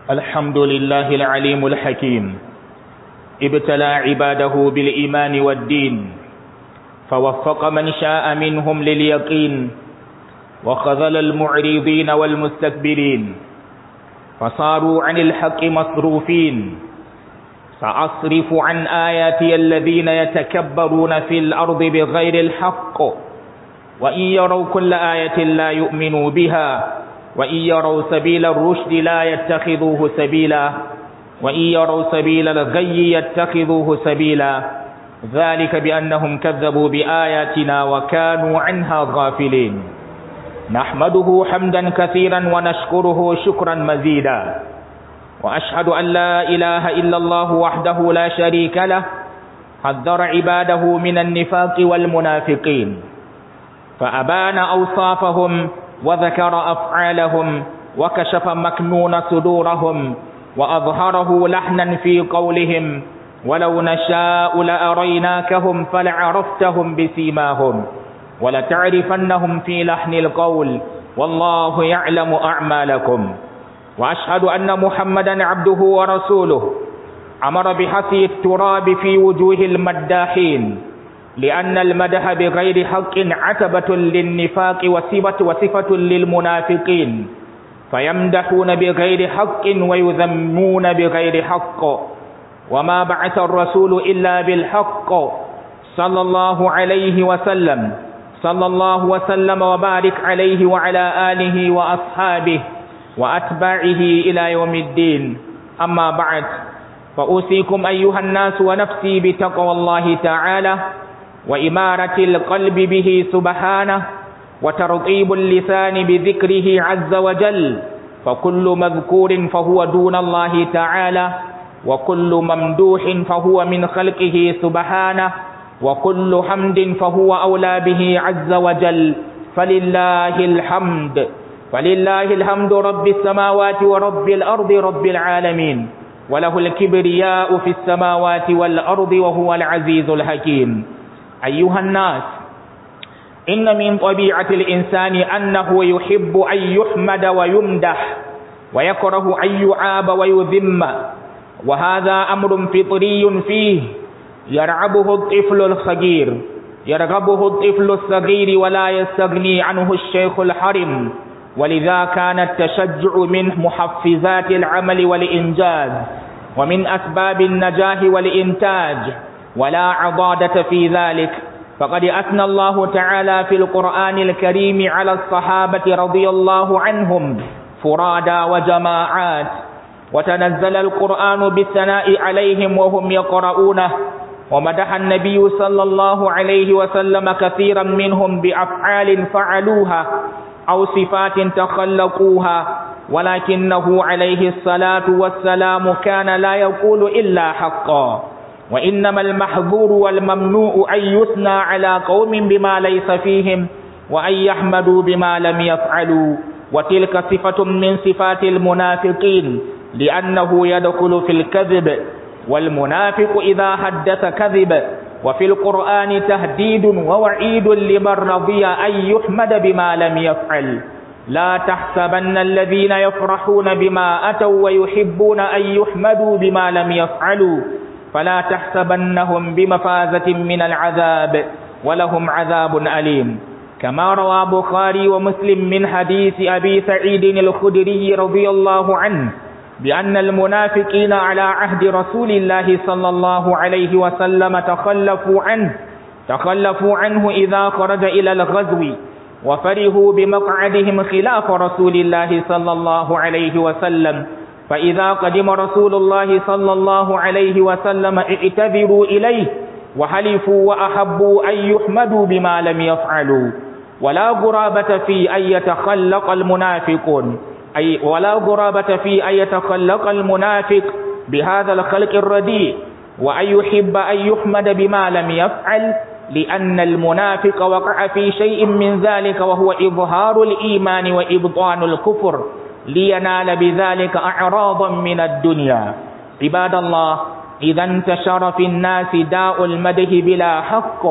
الحمد لله العليم الحكيم ابتلى عباده بالإيمان والدين فوفق من شاء منهم لليقين وخذل المعرضين والمستكبرين فصاروا عن الحق مصروفين سأصرف عن آياتي الذين يتكبرون في الأرض بغير الحق وإن يروا كل آية لا يؤمنوا بها وإن يروا سبيل الرشد لا يتخذوه سبيلا وإن يروا سبيل الغي يتخذوه سبيلا ذلك بأنهم كذبوا بآياتنا وكانوا عنها غافلين نحمده حمدا كثيرا ونشكره شكرا مزيدا وأشهد أن لا إله إلا الله وحده لا شريك له حذر عباده من النفاق والمنافقين فأبان أوصافهم وذكر أفعالهم وكشف مكنون صدورهم وأظهره لحنا في قولهم ولو نشاء لأريناكهم فلعرفتهم بسيماهم ولتعرفنهم في لحن القول والله يعلم أعمالكم وأشهد أن محمدا عبده ورسوله أمر بحثي التراب في وجوه المداحين لأن المدح بغير حق عتبة للنفاق وصفة وصفة للمنافقين فيمدحون بغير حق ويذمون بغير حق وما بعث الرسول إلا بالحق صلى الله عليه وسلم صلى الله وسلم وبارك عليه وعلى آله وأصحابه وأتباعه إلى يوم الدين أما بعد فأوصيكم أيها الناس ونفسي بتقوى الله تعالى وإمارة القلب به سبحانه وترطيب اللسان بذكره عز وجل فكل مذكور فهو دون الله تعالى وكل ممدوح فهو من خلقه سبحانه وكل حمد فهو أولى به عز وجل فلله الحمد فلله الحمد رب السماوات ورب الأرض رب العالمين وله الكبرياء في السماوات والأرض وهو العزيز الحكيم أيها الناس إن من طبيعة الإنسان أنه يحب أن يحمد ويمدح ويكره أن يعاب ويذم وهذا أمر فطري فيه يرعبه الطفل الصغير يرغبه الطفل الصغير ولا يستغني عنه الشيخ الحرم ولذا كان التشجع من محفزات العمل والإنجاز ومن أسباب النجاح والإنتاج ولا عضادة في ذلك فقد أثنى الله تعالى في القرآن الكريم على الصحابة رضي الله عنهم فرادا وجماعات وتنزل القرآن بالثناء عليهم وهم يقرؤونه ومدح النبي صلى الله عليه وسلم كثيرا منهم بأفعال فعلوها أو صفات تخلقوها ولكنه عليه الصلاة والسلام كان لا يقول إلا حقا وإنما المحظور والممنوع أن يثنى على قوم بما ليس فيهم وأن يحمدوا بما لم يفعلوا وتلك صفة من صفات المنافقين لأنه يدخل في الكذب والمنافق إذا حدث كذب وفي القرآن تهديد ووعيد لمن رضي أن يحمد بما لم يفعل لا تحسبن الذين يفرحون بما أتوا ويحبون أن يحمدوا بما لم يفعلوا فلا تحسبنهم بمفازة من العذاب ولهم عذاب أليم كما روى بخاري ومسلم من حديث أبي سعيد الخدري رضي الله عنه بأن المنافقين على عهد رسول الله صلى الله عليه وسلم تخلفوا عنه تخلفوا عنه إذا خرج إلى الغزو وفرحوا بمقعدهم خلاف رسول الله صلى الله عليه وسلم فإذا قدم رسول الله صلى الله عليه وسلم اعتذروا إليه وحلفوا وأحبوا أن يحمدوا بما لم يفعلوا ولا غرابة في أن يتخلق المنافقون أي ولا غرابة في أن يتخلق المنافق بهذا الخلق الرديء وأن يحب أن يحمد بما لم يفعل لأن المنافق وقع في شيء من ذلك وهو إظهار الإيمان وإبطان الكفر لينال بذلك أعراضا من الدنيا عباد الله إذا انتشر في الناس داء المدح بلا حق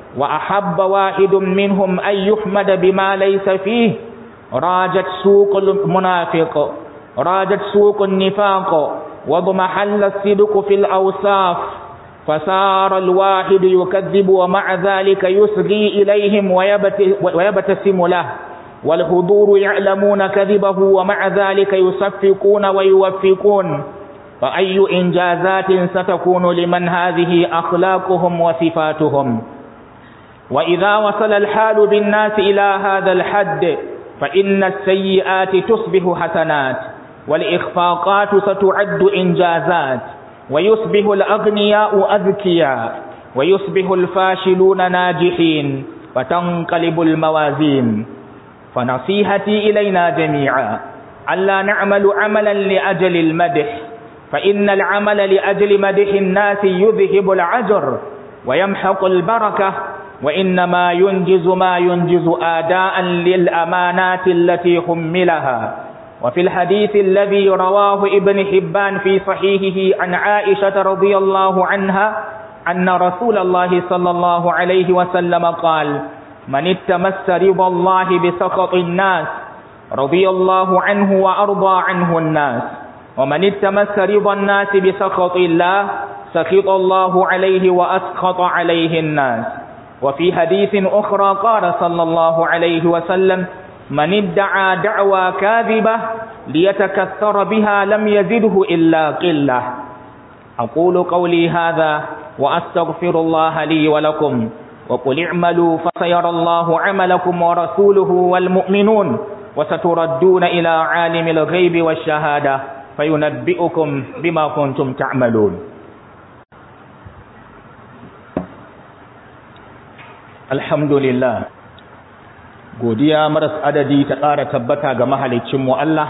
وأحب واحد منهم أن يحمد بما ليس فيه راجت سوق المنافق رادت سوق النفاق واضمحل الصدق في الأوصاف فصار الواحد يكذب ومع ذلك يسغي إليهم ويبتسم له والحضور يعلمون كذبه ومع ذلك يصفقون ويوفقون فأي إنجازات ستكون لمن هذه أخلاقهم وصفاتهم وإذا وصل الحال بالناس إلى هذا الحد فإن السيئات تصبح حسنات والإخفاقات ستعد إنجازات ويصبح الأغنياء أذكياء ويصبح الفاشلون ناجحين فتنقلب الموازين فنصيحتي إلينا جميعا ألا نعمل عملا لأجل المدح فإن العمل لأجل مدح الناس يذهب العجر ويمحق البركة وإنما ينجز ما ينجز آداء للأمانات التي حملها وفي الحديث الذي رواه ابن حبان في صحيحه عن عائشة رضي الله عنها أن رسول الله صلى الله عليه وسلم قال من اتمس رضا الله بسخط الناس رضي الله عنه وأرضى عنه الناس ومن اتمس رضا الناس بسخط الله سخط الله عليه وأسخط عليه الناس وفي حديث أخرى قال صلى الله عليه وسلم من ادعى دعوى كاذبة ليتكثر بها لم يزده إلا قلة أقول قولي هذا وأستغفر الله لي ولكم وقل اعملوا فسيرى الله عملكم ورسوله والمؤمنون وستردون إلى عالم الغيب والشهادة فينبئكم بما كنتم تعملون alhamdulillah godiya maras adadi ta ƙara tabbata ga mahalicinmu Allah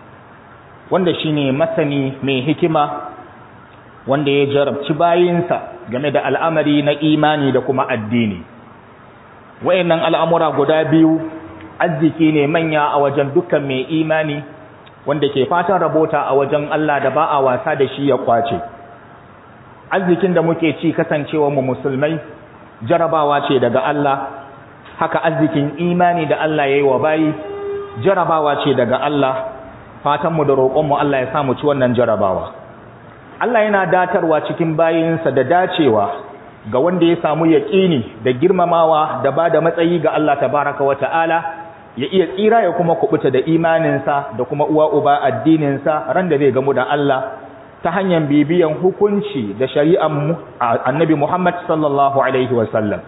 wanda shine masani mai hikima wanda ya jarabci bayinsa game da al'amari na imani da kuma addini wayannan al'amura guda biyu arziki ne manya a wajen dukkan mai imani wanda ke fatan rabota a wajen Allah da ba a wasa da shi ya kwace arzikin da muke ci kasancewa mu musulmai jarabawa ce daga Allah haka arzikin imani da Allah ya yi wa bayi jarabawa ce daga Allah fatanmu da roƙonmu Allah ya samu ci wannan jarabawa Allah yana datarwa cikin bayinsa da dacewa ga wanda ya samu yaƙini da girmamawa da ba da matsayi ga Allah tabaraka wa ta'ala ya iya tsira ya kuma kubuta da imaninsa da kuma uwa uba addininsa ran da zai gamu da Allah ta hanyar bibiyan hukunci da shari'ar annabi Muhammad sallallahu Alaihi wasallam.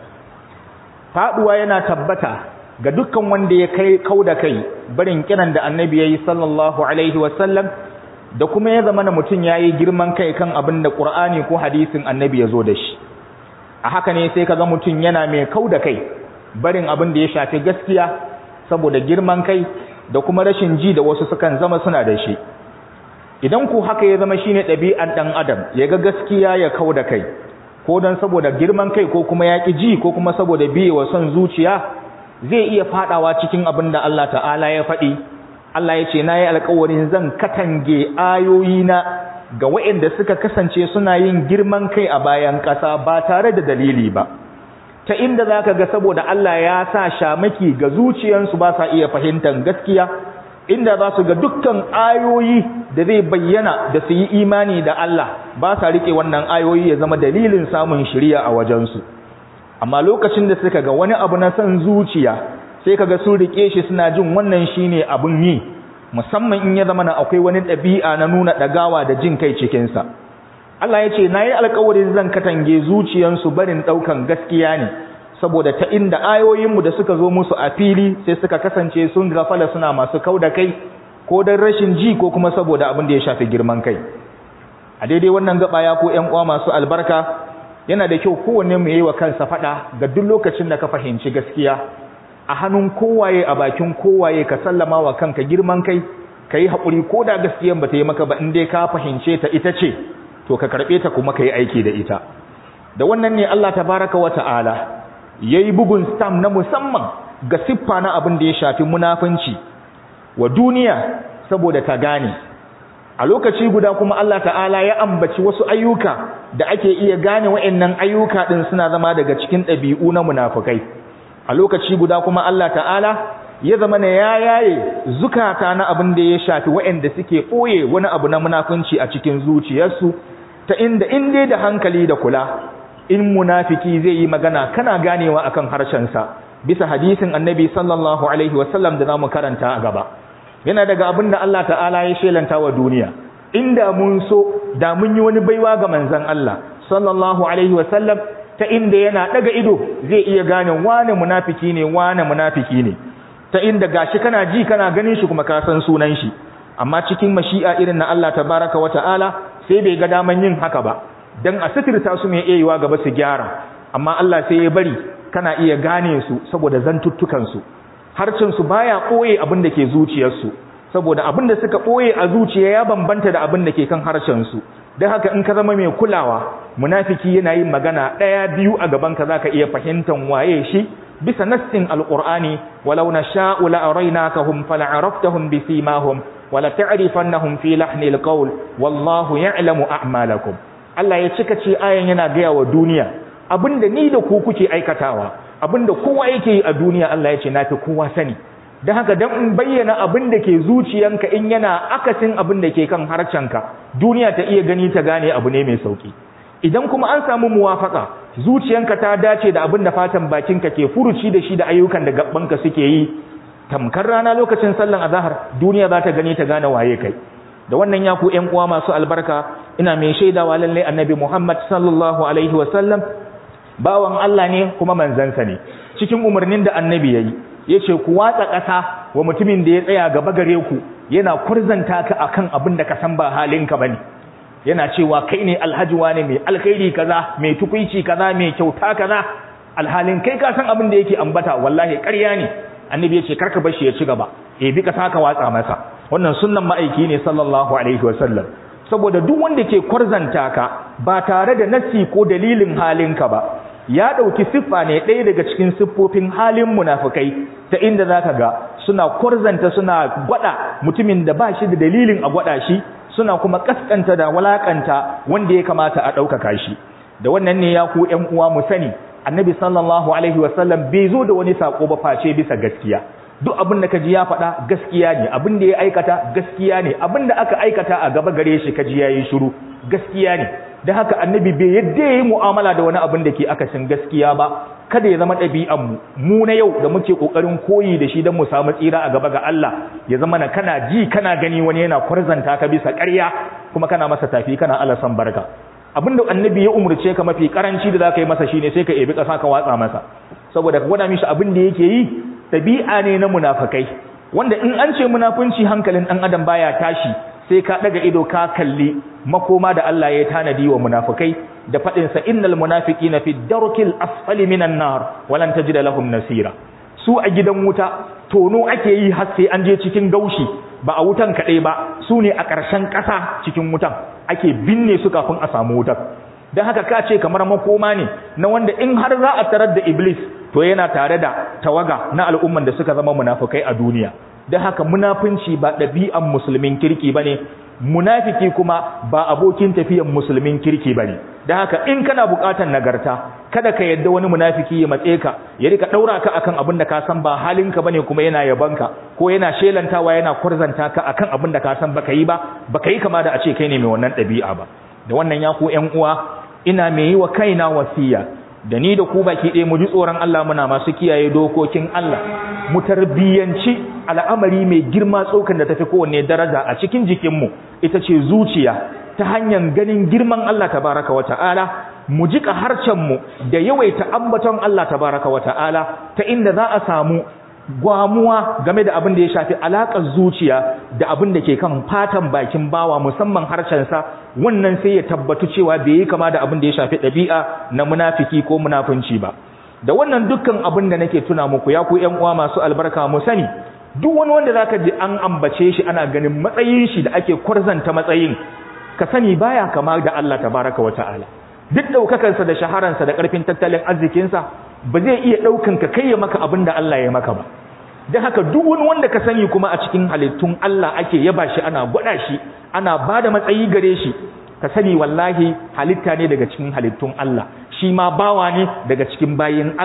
Faɗuwa yana tabbata ga dukkan wanda ya kai kau da kai barin kiran da annabi ya yi sallallahu Alaihi wasallam da kuma ya zama na mutum ya yi girman kai kan abin da ƙur'ani ko hadisin annabi ya zo da shi. A haka ne sai ka ga mutum yana mai kau da kai barin abin da ya shafi gaskiya saboda girman kai da kuma rashin ji da wasu sukan zama suna da shi. idan ku haka ya zama shine ɗabi'an ɗan adam ya ga gaskiya ya kau da kai ko don saboda girman kai ko kuma ya ƙi ji ko kuma saboda biye wa son zuciya zai iya faɗawa cikin abin da Allah ta'ala ya faɗi Allah ya ce na yi alkawarin zan katange ayoyina ga waɗanda suka kasance suna yin girman kai a bayan ƙasa ba tare da dalili ba ta inda za ka ga saboda Allah ya sa shamaki ga zuciyansu ba sa iya fahimtar gaskiya inda za su ga dukkan ayoyi da zai bayyana da su yi imani da Allah ba sa rike wannan ayoyi ya zama dalilin samun shiriya a wajensu amma lokacin da suka ga wani abu na son zuciya sai kaga sun rike shi suna jin wannan shine abun yi musamman in ya zama na akwai wani ɗabi'a na nuna ɗagawa da jin kai cikinsa Allah ya ce na yi alkawarin zan katange zuciyansu barin ɗaukan gaskiya ne saboda ta inda ayoyinmu da suka zo musu a fili sai suka kasance sun gafala suna masu kau da kai ko don rashin ji ko kuma saboda abin da ya shafi girman kai a daidai wannan gaba ya ko ƴan uwa masu albarka yana da kyau kowanne mu yi wa kansa faɗa ga duk lokacin da ka fahimci gaskiya a hannun kowaye a bakin kowaye ka sallama wa kanka girman kai ka yi haƙuri ko da gaskiyan ba ta yi maka ba in dai ka fahimce ta ita ce to ka karɓe ta kuma ka yi aiki da ita da wannan ne Allah tabaraka wa ta'ala ya yi bugun stam na musamman ga siffa na abin da ya shafi munafunci wa duniya saboda ta gane a lokaci guda kuma Allah ta'ala ya ambaci wasu ayyuka da ake iya gane wa'annan ayyuka din suna zama daga cikin ɗabi'u na munafukai a lokaci guda kuma Allah ta'ala ya zama na ya yaye zukata na abin da ya shafi waɗanda suke ɓoye wani abu na munafunci a cikin zuciyarsu ta inda in dai da hankali da kula in munafiki zai yi magana kana ganewa akan harshensa bisa hadisin annabi sallallahu alaihi wasallam da zamu karanta a gaba yana daga abin da Allah ta'ala ya shelanta wa duniya inda mun so da mun yi wani baiwa ga manzon Allah sallallahu alaihi wasallam ta inda yana daga ido zai iya gane wane munafiki ne wane munafiki ne ta inda gashi kana ji kana ganin shi kuma ka san sunan shi amma cikin mashi'a irin na Allah tabaraka wa ta'ala sai bai ga daman yin haka ba dan a sitirta su mai iyawa gaba su gyara amma Allah sai ya bari kana iya gane su saboda zantuttukan su harcin su baya koye abin da ke zuciyar su saboda abin da suka koye a zuciya ya bambanta da abin da ke kan harshen su dan haka in ka zama mai kulawa munafiki yana yin magana daya biyu a gaban ka zaka iya fahimtan waye shi bisa nassin alqur'ani walau nasha'u la araynakahum fala'araftahum bisimahum wala ta'rifannahum fi lahnil qawl wallahu ya'lamu a'malakum Allah ya cika ce ayan yana gaya wa duniya abinda ni da ku kuke aikatawa abinda kowa yake yi a duniya Allah ya ce nafi kowa sani dan haka dan in bayyana abinda ke zuciyanka in yana akasin abinda ke kan harcanka duniya ta iya gani ta gane abu ne mai sauki idan kuma an samu muwafaka zuciyanka ta dace da abinda fatan bakinka ke furuci da shi da ayyukan da gabbanka suke yi tamkar rana lokacin sallan azahar duniya za ta gani ta gane waye kai da wannan ya ku ƴan uwa masu albarka ina mai shaidawa lalle annabi Muhammad sallallahu alaihi wasallam bawan Allah ne kuma manzansa ne cikin umarnin da annabi yayi yace ku watsa ƙasa wa mutumin da ya tsaya gaba gare ku yana kurzanta ka akan abin da ka san ba halinka bane yana cewa kai ne alhaji wane mai alkhairi kaza mai tukuici kaza mai kyauta kaza alhalin kai ka san abin da yake ambata wallahi ƙarya ne annabi ya ce karka bar shi ya ci gaba e bi ka saka watsa masa wannan sunnan ma'aiki ne sallallahu alaihi wasallam saboda duk wanda ke kwarzanta ka ba tare da nasi ko dalilin halinka ba ya dauki siffa ne ɗaya daga cikin siffofin halin munafikai ta inda zaka ga suna kwarzanta suna gwada mutumin da ba shi da dalilin a gwada shi suna kuma kaskanta da walakanta wanda ya kamata a ɗaukaka shi da wannan ne ya ku ƴan uwa mu sani annabi sallallahu alaihi wasallam bai zo da wani sako ba face bisa gaskiya duk abin da kaji ya faɗa gaskiya ne abin da ya aikata gaskiya ne abin da aka aikata a gaba gare shi kaji yayi shiru gaskiya ne da haka annabi bai yadda yayi mu'amala da wani abin da ke akasin gaskiya ba kada ya zama ɗabi'an mu mu na yau da muke kokarin koyi da shi don mu samu tsira a gaba ga Allah ya zama na kana ji kana gani wani yana kwarzanta ka bisa ƙarya kuma kana masa tafi kana Allah san barka abinda annabi ya umurce ka mafi karanci da zaka yi masa shine sai ka ebi kasa ka watsa masa saboda ka gwada mishi abin da yake yi tabi'a ne na munafikai wanda in an ce munafunci hankalin dan adam baya tashi sai ka daga ido ka kalli makoma da Allah ya tanadi wa munafikai da fadin sa innal munafiqina fi darkil asfali minan nar walan tajid lahum nasira su a gidan wuta tono ake yi har sai an je cikin gaushi ba a wutan kaɗai ba su ne a ƙarshen ƙasa cikin wutan ake binne su kafin a samu wutan don haka ka ce kamar makoma ne na wanda in har za a tarar da iblis to yana tare da tawaga na al'umman da suka zama munafukai a duniya don haka munafunci ba ɗabi'an musulmin kirki ba ne munafiki kuma ba abokin tafiyan musulmin kirki ba ne don haka in kana buƙatar nagarta kada ka yadda wani munafiki ya matse ka ya rika ɗaura ka akan abin da ka san ba halinka bane kuma yana yabanka ko yana shelantawa yana kurzanta ka akan abin da ka san baka yi ba baka yi kama da a ce kai ne mai wannan ɗabi'a ba da wannan ya ku ƴan uwa ina mai yi wa kaina wasiya da ni da ku baki ɗaya mu ji tsoron Allah muna masu kiyaye dokokin Allah mu tarbiyyanci al'amari mai girma tsokan da tafi kowanne daraja a cikin jikinmu ita ce zuciya ta hanyar ganin girman Allah tabaraka wa ta'ala mu jika harcenmu da yawaita ambaton Allah tabaraka wa ta'ala ta inda za a samu gwamuwa game da abin da ya shafi alaƙar zuciya da abin da ke kan fatan bakin bawa musamman harshensa wannan sai ya tabbatu cewa bai yi kama da abin da ya shafi ɗabi'a na munafiki ko munafunci ba da wannan dukkan abin da nake tuna muku ya ku ƴan uwa masu albarka mu sani duk wani wanda zaka ji an ambace shi ana ganin matsayin shi da ake kwarzanta matsayin ka sani baya kama da Allah tabaraka wa ta'ala duk daukakansa da shaharansa da karfin tattalin arzikinsa ba zai iya daukan ka kai maka abin da Allah ya maka ba don haka duk wani wanda ka sani kuma a cikin halittun Allah ake yaba shi ana gwada shi ana ba da matsayi gare shi ka sani wallahi halitta ne daga cikin halittun Allah shi ma bawa ne daga cikin bayin Allah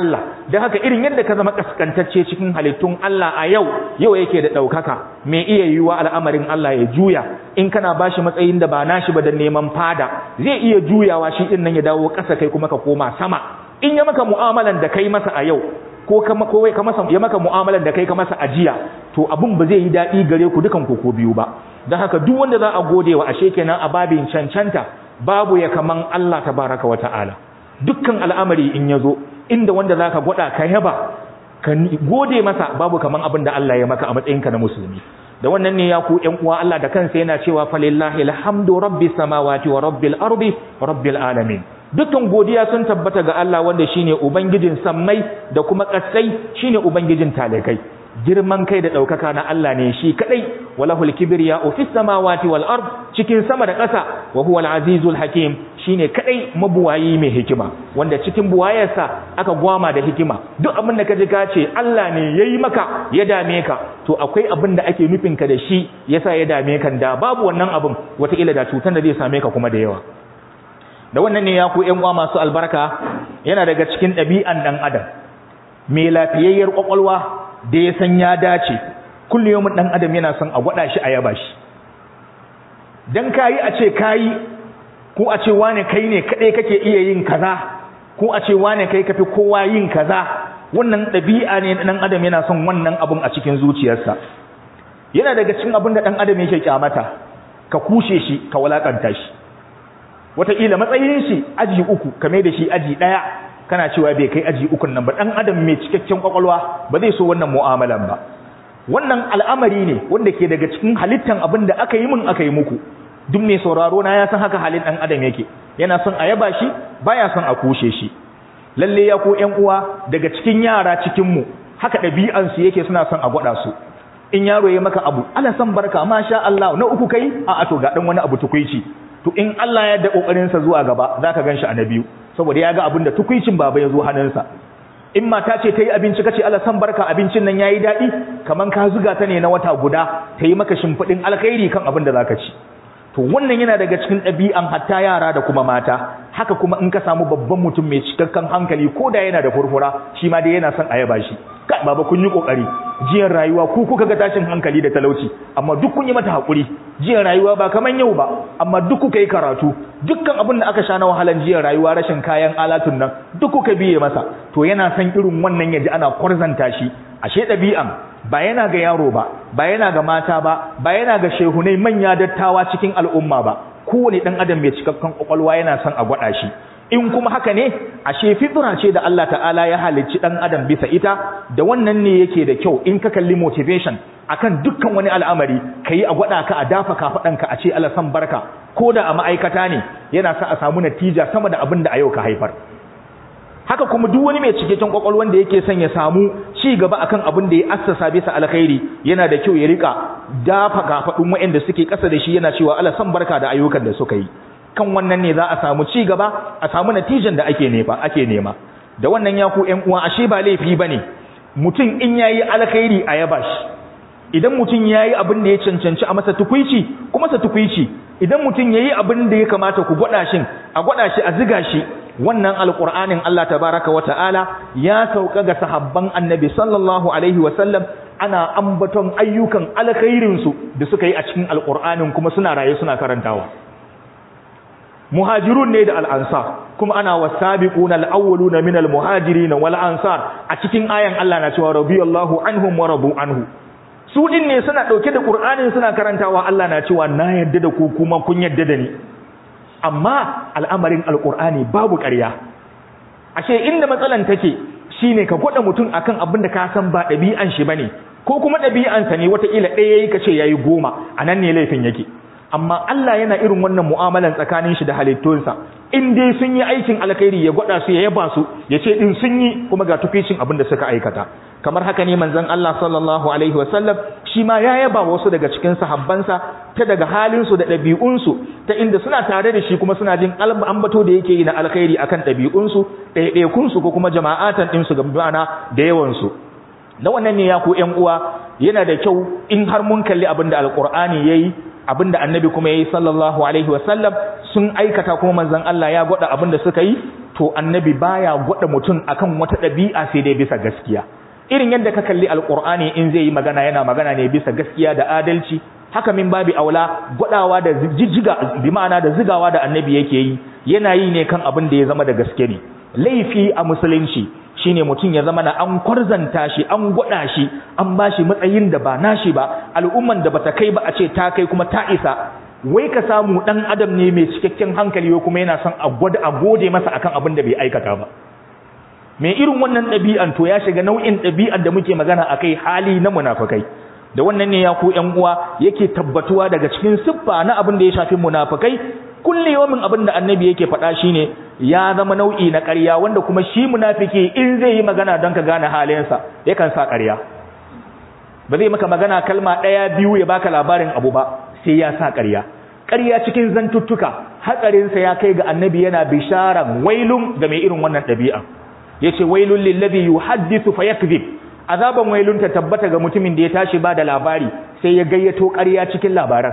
da haka irin yadda ka zama kaskantacce cikin halittun Allah a yau yau yake da ɗaukaka mai iya yiwuwa al'amarin Allah ya juya in kana bashi matsayin da ba nashi ba da neman fada zai iya juyawa shi din nan ya dawo ƙasa kai kuma ka koma sama in ya maka mu'amalan da kai masa a yau ko kama ko ka masa ya maka mu'amalan da kai ka masa ajiya to abun ba zai yi daɗi gare ku dukan ku ko biyu ba don haka duk wanda za a gode wa ashe kenan a babin cancanta babu ya kaman Allah tabaraka wa ta'ala dukkan al'amari in ya zo inda wanda za ka gwada ka yaba ka gode masa babu kaman abin da Allah ya maka a matsayinka na musulmi da wannan ne ya ku ƴan uwa Allah da kansa yana cewa falillahi alhamdu rabbis samawati wa rabbil ardi wa rabbil alamin dukkan godiya sun tabbata ga Allah wanda shine ubangijin sammai da kuma ƙasai shine ubangijin talakai girman kai da ɗaukaka na Allah ne shi kadai walahul kibriya fis samawati wal ard cikin sama da ƙasa wa huwal azizul hakim shine kadai mabuwayi mai hikima wanda cikin buwayarsa aka gwama da hikima duk abin da ka ji ka ce Allah ne yayi maka ya dame ka to akwai abin da ake nufin ka da shi yasa ya dame ka da babu wannan abin wata ila da cutar da zai same ka kuma da yawa da wannan ne ya ku ƴan uwa masu albarka yana daga cikin ɗabi'an ɗan adam mai lafiyayyar ƙwaƙwalwa da ya san ya dace kullu yawmin ɗan adam yana son a gwada shi a yaba shi dan kayi a ce kayi ko a ce wane kai ne kadai kake iya yin kaza ko a ce wane kai kafi kowa yin kaza wannan ɗabi'a ne ɗan adam yana son wannan abun a cikin zuciyarsa yana daga cikin abin da ɗan adam yake kyamata ka kushe shi ka walakanta shi wataƙila matsayin shi aji uku kame da shi aji ɗaya kana cewa bai kai aji ukun nan ba ɗan adam mai cikakken ƙwaƙwalwa ba zai so wannan mu'amalan ba wannan al'amari ne wanda ke daga cikin halittan abin da aka yi min aka yi muku duk mai sauraro na ya san haka halin ɗan adam yake yana son a yaba shi baya son a kushe shi lalle ya ko ƴan uwa daga cikin yara cikin mu haka ɗabi'ansu yake suna son a gwada su in yaro ya maka abu ala san barka masha Allah na uku kai a to ga dan wani abu tukuici to in Allah ya da kokarin sa zuwa gaba zaka ganshi a na biyu saboda ya ga abin da tukuicin baba ya zo hannunsa in mata ce ta yi abinci kace Allah san barka abincin nan yayi daɗi kaman ka zuga ta ne na wata guda ta yi maka shimfiɗin alkhairi kan abin da zaka ci to wannan yana daga cikin ɗabi'an hatta yara da kuma mata haka kuma in ka samu babban mutum mai cikakken hankali ko da yana da furfura shi ma dai yana son a yaba shi kai baba kun yi kokari jiyan rayuwa ku kuka ga tashin hankali da talauci amma duk kun yi mata hakuri jiyan rayuwa ba kaman yau ba amma duk kuka yi karatu dukkan abin da aka sha na wahalan jiyan rayuwa rashin kayan alatun nan duk kuka biye masa to yana son irin wannan yaji ana kwarzanta shi ashe ɗabi'an ba yana ga yaro ba ba yana ga mata ba ba yana ga shehunai manya dattawa cikin al'umma ba kowane ɗan adam mai cikakken ƙwaƙwalwa yana son a gwada shi in kuma haka ne ashe fitra ce da Allah ta'ala ya halicci ɗan adam bisa ita da wannan ne yake da kyau in ka kalli motivation akan dukkan wani al'amari kayi a gwada ka a dafa kafaɗanka a ce Allah san barka ko da a ma'aikata ne yana sa a samu natija sama da abin da a yau ka haifar haka kuma duk wani mai cikakken kwakwalwan da yake son ya samu ci gaba akan abin da ya assasa bisa alkhairi yana da kyau ya rika dafa kafadun waɗanda suke ƙasa da shi yana cewa Allah san barka da ayyukan da suka yi kan wannan ne za a samu ci gaba a samu natijan da ake nema ake nema da wannan ya ku ƴan uwa ashe ba laifi bane mutum in yayi alkhairi a yaba shi idan mutum yayi abin da ya cancanci a masa tukuici kuma sa tukuici idan mutum yayi abin da ya kamata ku gwada shi a gwada shi a ziga shi wannan alqur'anin Allah tabaraka wa ta'ala ya sauka ga sahabban annabi sallallahu alaihi wa sallam ana ambaton ayyukan alkhairin su da suka yi a cikin alqur'anin kuma suna raye suna karantawa muhajirun ne da al'ansar kuma ana wasabiquna al-awwaluna min al-muhajirin wal ansar a cikin ayan Allah na cewa radiyallahu anhum wa radu anhu su din ne suna dauke da qur'anin suna karantawa Allah na cewa na yadda da ku kuma kun yadda da ni amma al'amarin alqur'ani babu ƙarya ashe inda matsalan take shine ka gwada mutum akan abin da ka san ba ɗabi'an shi bane ko kuma ɗabi'ansa ne wata ila ɗaya yayi kace yayi goma anan ne laifin yake amma Allah yana irin wannan mu'amalan tsakanin shi da halittunsa in dai sun yi aikin alkhairi ya gwada su ya yaba su ya ce din sun yi kuma ga tuficin abin da suka aikata kamar haka ne manzon Allah sallallahu alaihi wasallam shi ma ya yaba wasu daga cikin sahabbansa ta daga halin su da ɗabi'un su ta inda suna tare da shi kuma suna jin ambato da yake yi na alkhairi akan ɗabi'un su ɗaiɗaikun su ko kuma jama'atan din su ga ma'ana da yawan su da wannan ne ya ku ƴan uwa yana da kyau in har mun kalli abin da alqur'ani yayi abin da annabi kuma yayi sallallahu alaihi wasallam sun aikata kuma manzon Allah ya gwada abin da suka yi to annabi baya gwada mutum akan wata ɗabi'a sai dai bisa gaskiya irin yadda ka kalli alqur'ani in zai yi magana yana magana ne bisa gaskiya da adalci haka min babi aula gwadawa da jijjiga bi ma'ana da zigawa da annabi yake yi yana yi ne kan abin da ya zama da gaske ne laifi a musulunci shine mutum ya zama na an kwarzanta shi an gwada shi an bashi matsayin da ba nashi ba al'umman da bata kai ba a ce ta kai kuma ta isa wai ka samu dan adam ne mai cikakken hankali ko kuma yana son a gwada a gode masa akan abin da bai aikata ba mai irin wannan ɗabi'an to ya shiga nau'in ɗabi'ar da muke magana akai hali na munafikai da wannan ne ya ku ƴan uwa yake tabbatuwa daga cikin siffa na abin da ya shafi munafikai kulli yawmin abin da annabi yake faɗa shine ya zama nau'i na ƙarya wanda kuma shi munafiki in zai yi magana don ka gane halinsa yakan sa ƙarya ba zai maka magana kalma ɗaya biyu ya baka labarin abu ba sai ya sa ƙarya ƙarya cikin zantuttuka hatsarinsa ya kai ga annabi yana bisharan wailun ga mai irin wannan ɗabi'a yace wailun lillazi yuhaddithu fayakzib azaban wailun ta tabbata ga mutumin da ya tashi ba da labari sai ya gayyato ƙarya cikin labaran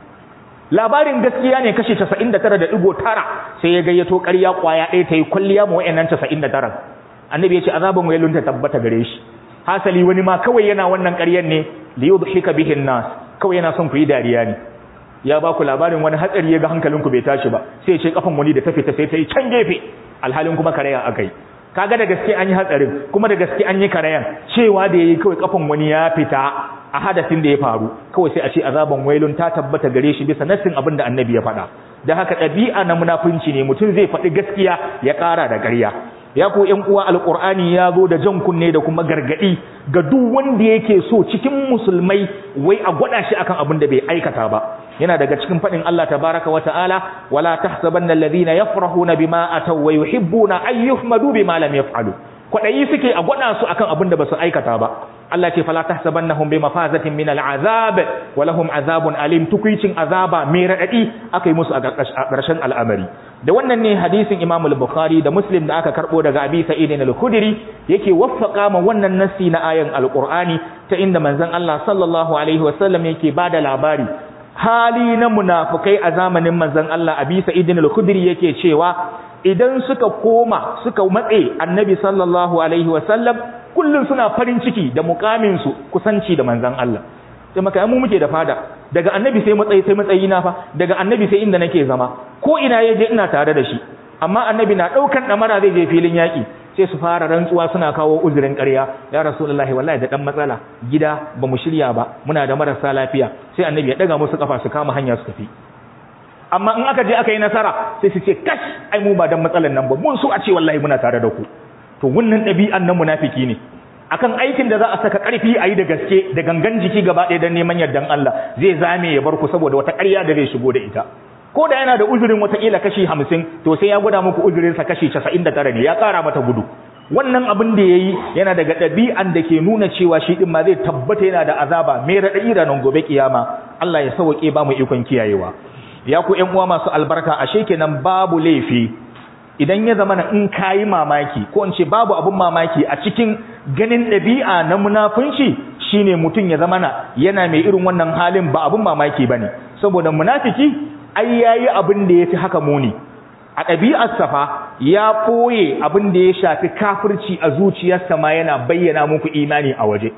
labarin gaskiya ne kashi 99.9 sai ya gayyato ƙarya kwaya ɗaya ta yi kwalliya ma wayannan 99 annabi ya ce azaban wailun ta tabbata gare shi hasali wani ma kawai yana wannan ƙaryar ne li yudhika bihi nas kawai yana son ku yi dariya ne ya ba ku labarin wani hatsari ya ga hankalinku bai tashi ba sai ya ce kafan wani da ta fita sai ta yi can gefe alhalin kuma karaya akai kaga da gaske an yi hatsarin kuma da gaske an yi karayan cewa da yayi kawai kafan wani ya fita a hadasin da ya faru kawai sai a ce azaban wailun ta tabbata gare shi bisa nassin abin da annabi ya faɗa da haka ɗabi'a na munafunci ne mutum zai faɗi gaskiya ya ƙara da ƙarya ya ko ƴan uwa alƙur'ani ya zo da jan kunne da kuma gargaɗi ga duk wanda yake so cikin musulmai wai a gwada shi akan abin da bai aikata ba yana daga cikin faɗin Allah tabaraka wa ta'ala wala tahsabanna alladhina yafrahuna bima ataw wa yuhibbuna an yuhmadu bima lam yaf'alu kwadayi suke a gwada su akan abin da basu aikata ba Allah ce fala tahsabannahum bi mafazatin min al'azab wa lahum azabun alim tukuicin azaba mai radadi akai musu a ƙarshen al'amari da wannan ne hadisin Imam al-Bukhari da Muslim da aka karbo daga Abi Sa'id al-Khudri yake waffaka ma wannan nassi na ayan al-Qur'ani ta inda manzon Allah sallallahu alaihi wasallam yake bada labari hali na munafukai a zamanin manzon Allah Abi Sa'id al-Khudri yake cewa idan suka koma suka matse Annabi sallallahu alaihi wasallam kullun suna farin ciki da mukamin su kusanci da manzon Allah sai maka mu muke da fada daga Annabi sai matsayi sai matsayi na fa daga Annabi sai inda nake zama ko ina yaje ina tare da shi amma Annabi na daukan damara zai je filin yaki sai su fara rantsuwa suna kawo uzurin ƙarya ya rasulullahi wallahi da dan matsala gida ba mu shirya ba muna da marasa lafiya sai annabi ya daga musu kafa su kama hanya su tafi amma in aka je aka yi nasara sai su ce kash ai mu ba dan matsalan nan ba mun so a ce wallahi muna tare da ku to wannan ɗabi'an nan munafiki ne akan aikin da za a saka ƙarfi a yi da gaske da gangan jiki gaba ɗaya don neman yardan Allah zai zame ya bar ku saboda wata ƙarya da zai shigo da ita ko da yana da uzurin watakila kashi hamsin to sai ya gwada muku uzurinsa kashi casa'in da tara ne ya ƙara mata gudu wannan abin da ya yi yana daga ɗabi'an da ke nuna cewa shi ɗin ma zai tabbata yana da azaba mai raɗaɗi ranar gobe kiyama Allah ya sauƙe ba mu ikon kiyayewa ya ku ƴan uwa masu albarka ashe kenan babu laifi idan ya zama in kayi mamaki ko in ce babu abun mamaki a cikin ganin ɗabi'a na munafunci shine mutum ya zama na yana mai irin wannan halin ba abun mamaki bane saboda munafiki ai yayi abin da yafi haka muni a ɗabi'ar safa ya ɓoye abin da ya shafi kafirci a zuciyarsa ma yana bayyana muku imani a waje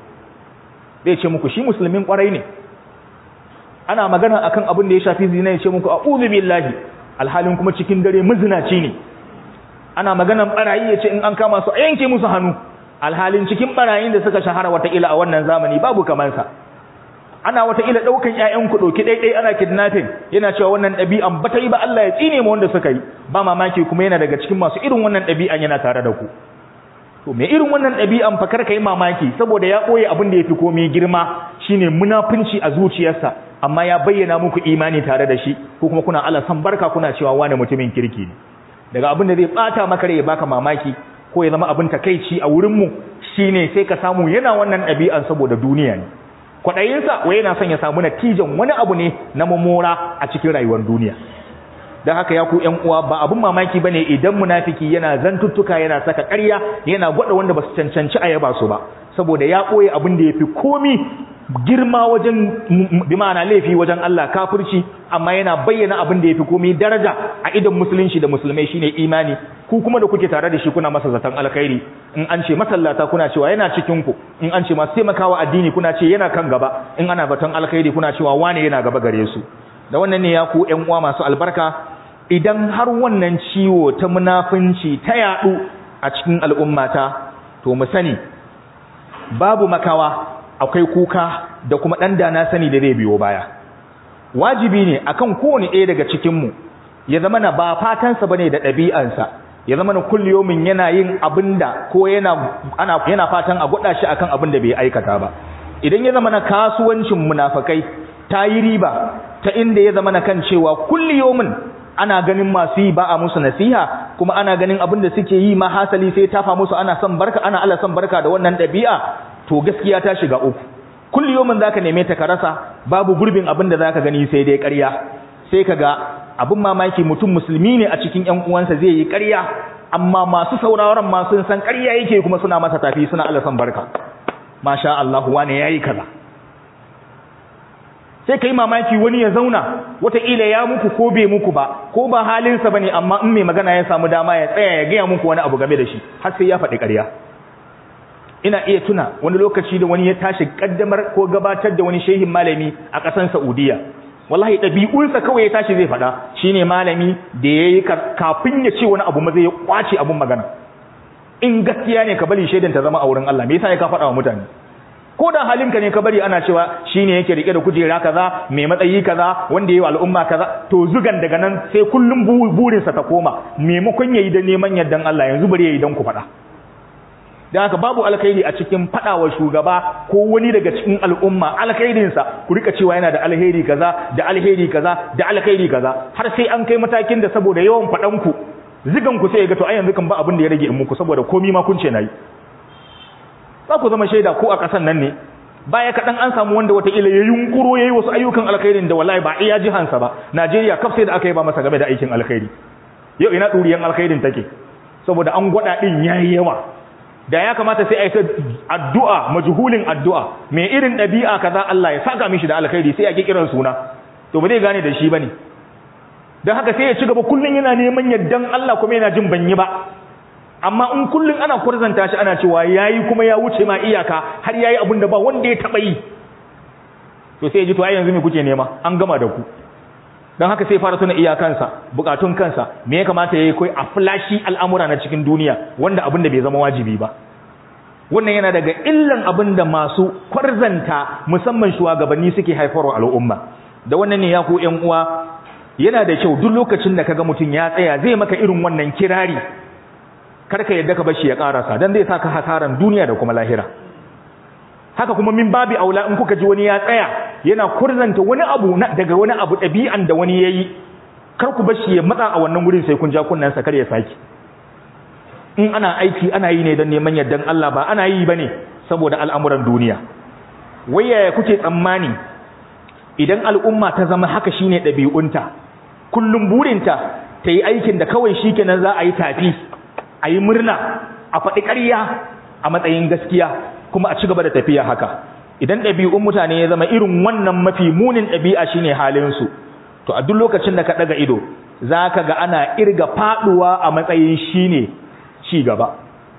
zai ce muku shi musulmin ƙwarai ne ana magana akan abin da ya shafi zina ya ce muku a'udhu billahi alhalin kuma cikin dare mazinaci ne ana maganan barayi ya ce in an kama su a yanke musu hannu alhalin cikin barayin da suka shahara wataƙila a wannan zamani babu kamansa ana wataƙila ɗaukan ‘ya'yan ku ɗauki ɗaiɗai ana kidnapping yana cewa wannan ɗabi'an ba ta yi ba Allah ya tsine ma wanda suka yi ba mamaki kuma yana daga cikin masu irin wannan ɗabi'an yana tare da ku to me irin wannan ɗabi'an fa kar ka yi mamaki saboda ya ɓoye abin da ya fi komai girma shine munafunci a zuciyarsa amma ya bayyana muku imani tare da shi ko kuma kuna Allah san barka kuna cewa wani mutumin kirki ne daga abin da zai bata maka rai ya baka mamaki ko ya zama abin takeici a wurin mu shine sai ka samu yana wannan ɗabi'an saboda duniya ne kwaɗayinsa wai yana son ya samu natijan wani abu ne na mamora a cikin rayuwar duniya don haka ya ku ƴan uwa ba abin mamaki ba ne idan munafiki yana zantuttuka yana saka ƙarya yana gwada wanda ba su cancanci a yaba su ba saboda ya ɓoye abin da ya fi komi girma wajen bi ma'ana laifi wajen Allah kafirci amma yana bayyana abin da ya fi komi daraja a idan musulunci da musulmai shine imani ku kuma da kuke tare da shi kuna masa zaton alkhairi in an ce masallata kuna cewa yana cikin ku in an ce masu taimakawa addini kuna ce yana kan gaba in ana baton alkhairi kuna cewa wane yana gaba gare su da wannan ne ya ku ƴan uwa masu albarka idan har wannan ciwo ta munafunci ta yadu a cikin al'ummata to mu sani babu makawa akwai kuka da kuma dan dana sani da zai biyo baya wajibi ne akan kowane ɗaya daga cikin mu ya zama na ba fatansa bane da ɗabi'ansa ya zama na kulliyomin yana yin abinda ko yana ana yana fatan a gwada shi akan abin da bai aikata ba idan ya zama na kasuwancin munafakai ta yi riba ta inda ya zama na kan cewa kulliyomin ana ganin masu yi ba a musu nasiha kuma ana ganin abin da suke yi ma hasali sai tafa musu ana son barka ana Allah son barka da wannan ɗabi'a to gaskiya ta shiga uku kulliyomin zaka neme ta ka rasa babu gurbin abin da zaka gani sai dai ƙarya sai kaga abin mamaki mutum musulmi ne a cikin ƴan uwansa zai yi ƙarya amma masu sauraron ma sun san ƙarya yake kuma suna masa tafi suna Allah san barka masha Allah wane yayi kaza sai kai mamaki wani ya zauna wataƙila ya muku ko bai muku ba ko ba halinsa bane amma in mai magana ya samu dama ya tsaya ya gaya muku wani abu game da shi har sai ya faɗi ƙarya ina iya tuna wani lokaci da wani ya tashi kaddamar ko gabatar da wani shehin malami a ƙasar Saudiya wallahi ɗabi'unsa kawai ya tashi zai faɗa shine malami da yayi kafin ya ce wani abu ma zai kwace abun magana in gaskiya ne ka bari shaidan ta zama a wurin Allah me yasa ya ka faɗa wa mutane ko da halinka ne ka bari ana cewa shine yake rike da kujera kaza mai matsayi kaza wanda yayi al'umma kaza to zugan daga nan sai kullum burinsa ta koma maimakon yayi da neman yardan Allah yanzu bari yayi dan ku faɗa dan haka babu alkhairi a cikin fadawa shugaba ko wani daga cikin al'umma alkhairinsa ku rika cewa yana da alheri kaza da alheri kaza da alkhairi kaza har sai an kai matakin da saboda yawan fadan ku zigan ku sai ya ga to ai yanzu kan ba abin da ya rage in muku saboda komi ma kun ce nayi za ku zama shaida ko a kasan nan ne baya kaɗan an samu wanda wataƙila ya yunkuro ya yi wasu ayyukan alkhairin da wallahi ba iya jihansa ba najeriya kaf sai da aka yi ba masa game da aikin alkhairi yau ina ɗuriyan alkhairin take saboda an gwada ɗin ya yi yawa da ya kamata sai a yi addu'a majhulin addu'a mai irin ɗabi'a kaza Allah ya saka mishi da alkhairi sai a ƙi kiran suna to ba zai gane da shi ba ne don haka sai ya ci gaba kullum yana neman yardan Allah kuma yana jin banyi ba amma in kullum ana kurzanta shi ana cewa yayi kuma ya wuce ma iyaka har yayi abin da ba wanda ya taba yi to sai ya ji to ai yanzu me kuke nema an gama da ku dan haka sai fara tuna iyakansa bukatun kansa me ya kamata yayi kai a flashi al'amura na cikin duniya wanda abin da bai zama wajibi ba wannan yana daga illan abin da masu kwarzanta musamman shugabanni suke haifarwa al'umma da wannan ne ya ku ƴan uwa yana da kyau duk lokacin da kaga mutum ya tsaya zai maka irin wannan kirari karka yadda ka bashi ya karasa dan zai saka hasaran duniya da kuma lahira haka kuma min babi aula in kuka ji wani ya tsaya yana kurzanta wani abu daga wani abu ɗabi'an da wani yayi kar ku bashi ya matsa a wannan gurin sai kun ja kunnan sa kar ya saki in ana aiki ana yi ne don neman yardan Allah ba ana yi bane saboda al'amuran duniya wai yaya kuke tsammani idan al'umma ta zama haka shine ɗabi'unta kullum burinta ta yi aikin da kawai shikenan za a yi tafi a yi murna a faɗi ƙarya a matsayin gaskiya kuma a ci gaba da tafiya haka idan ɗabi'un mutane ya zama irin wannan mafi munin ɗabi'a shine halinsu to a duk lokacin da ka ɗaga ido za ka ga ana irga faɗuwa a matsayin shine ci gaba